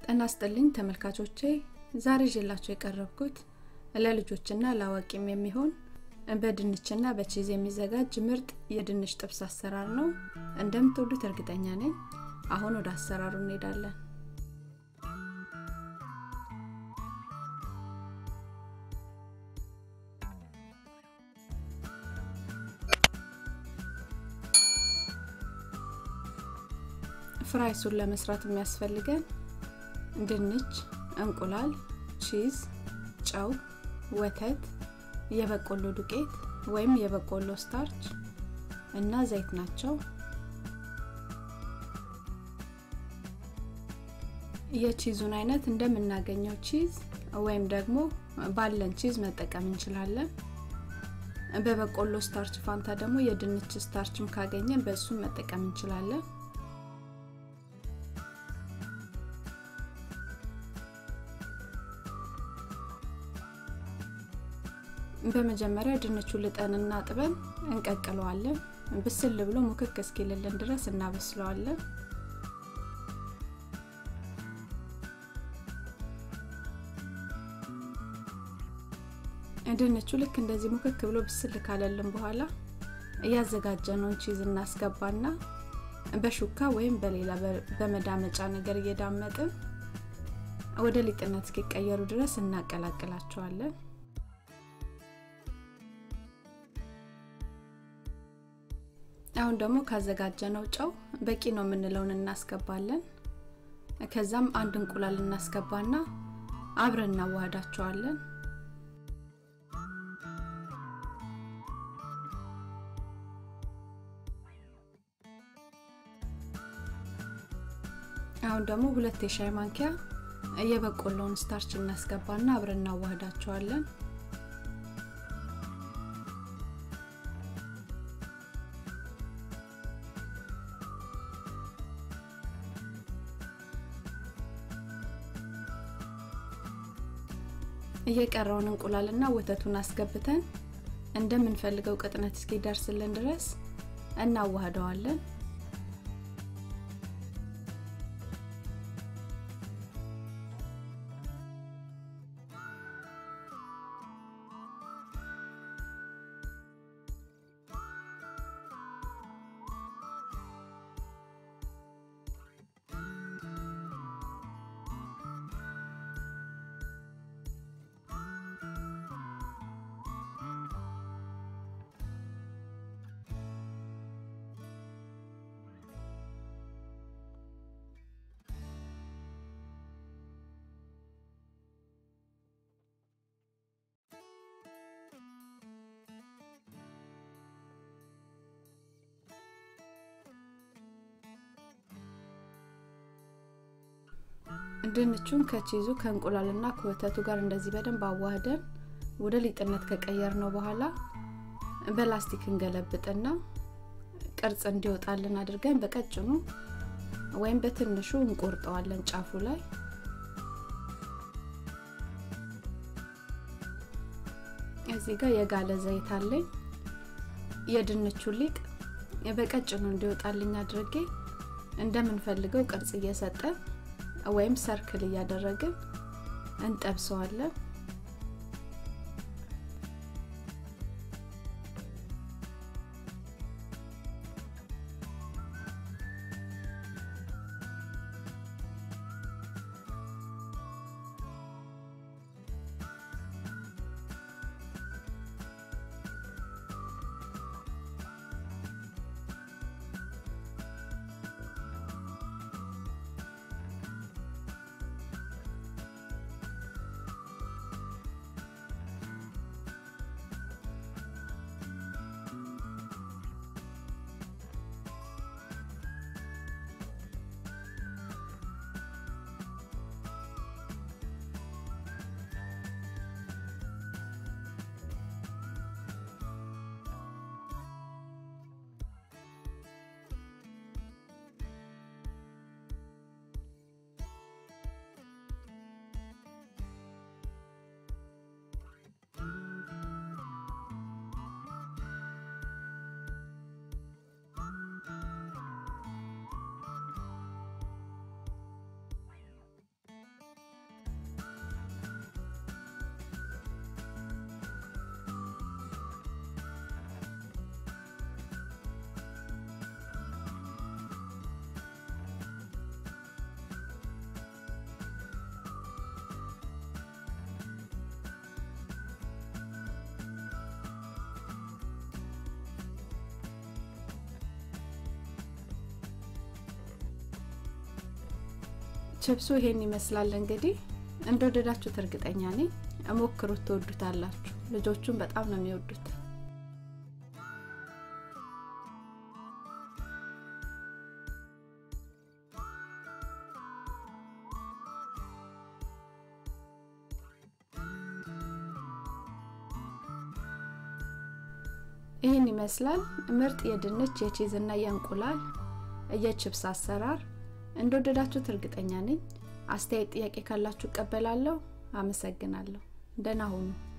ጤና ይስጥልኝ ተመልካቾቼ ዛሬ ይዤላችሁ የቀረብኩት ለልጆችና ለአዋቂም የሚሆን በድንችና በቺዝ የሚዘጋጅ ምርጥ የድንች ጥብስ አሰራር ነው እንደምትወዱት እርግጠኛ ነኝ አሁን ወደ አሰራሩ እንሄዳለን ፍራይሱን ለመስራት የሚያስፈልገን ድንች እንቁላል ቺዝ ጨው ወተት የበቆሎ ዱቄት ወይም የበቆሎ ስታርች እና ዘይት ናቸው የቺዙን አይነት እንደምናገኘው ቺዝ ወይም ደግሞ ባለን ቺዝ መጠቀም እንችላለን በበቆሎ ስታርች ፋንታ ደግሞ የድንች ስታርችም ካገኘን በእሱም መጠቀም እንችላለን በመጀመሪያ ድንቹ ልጠንና ጥበን እንቀቅለዋለን ብስል ብሎ ሙክክ እስኪልልን ድረስ እናበስለዋለን ድንቹ ልክ እንደዚህ ሙክክ ብሎ ብስል ካለልን በኋላ እያዘጋጀነውን ቺዝ እናስገባና በሹካ ወይም በሌላ በመዳመጫ ነገር እየዳመጥን ወደ ሊጥነት እስኪቀየሩ ድረስ እናቀላቅላቸዋለን አሁን ደግሞ ካዘጋጀነው ጨው በቂ ነው የምንለውን እናስገባለን ከዛም አንድ እንቁላል እናስገባና አብረን እናዋህዳቸዋለን አሁን ደግሞ ሁለት የሻይ ማንኪያ የበቆሎውን ስታርች እናስገባና አብረን እናዋህዳቸዋለን እየቀረውን እንቁላልና ወተቱን አስገብተን እንደምንፈልገው ቅጥነት እስኪደርስልን ድረስ እናዋህደዋለን ድንቹን ከቺዙ ከእንቁላልና ከወተቱ ጋር እንደዚህ በደንብ አዋህደን ወደ ሊጥነት ከቀየር ነው በኋላ በላስቲክ እንገለብጥና ቅርጽ እንዲወጣልን አድርገን በቀጭኑ ወይም በትንሹ እንቆርጠዋለን ጫፉ ላይ እዚህ ጋር የጋለ ዘይት አለኝ የድንቹ ሊጥ በቀጭኑ እንዲወጣልኝ አድርጌ እንደምንፈልገው ቅርጽ እየሰጠን ወይም ሰርክል እያደረግን እንጠብሰዋለን ችብሱ ይሄን ይመስላል እንግዲህ እንደወደዳችሁት እርግጠኛ ነኝ እሞክሩት ትወዱታላችሁ ልጆቹን በጣም ነው የሚወዱት ይህን ይመስላል ምርጥ የድንች የቺዝ እና የእንቁላል የችብስ አሰራር እንደወደዳችሁት እርግጠኛ ነኝ አስተያየት ጥያቄ ካላችሁ እቀበላለሁ አመሰግናለሁ ደህና ሁኑ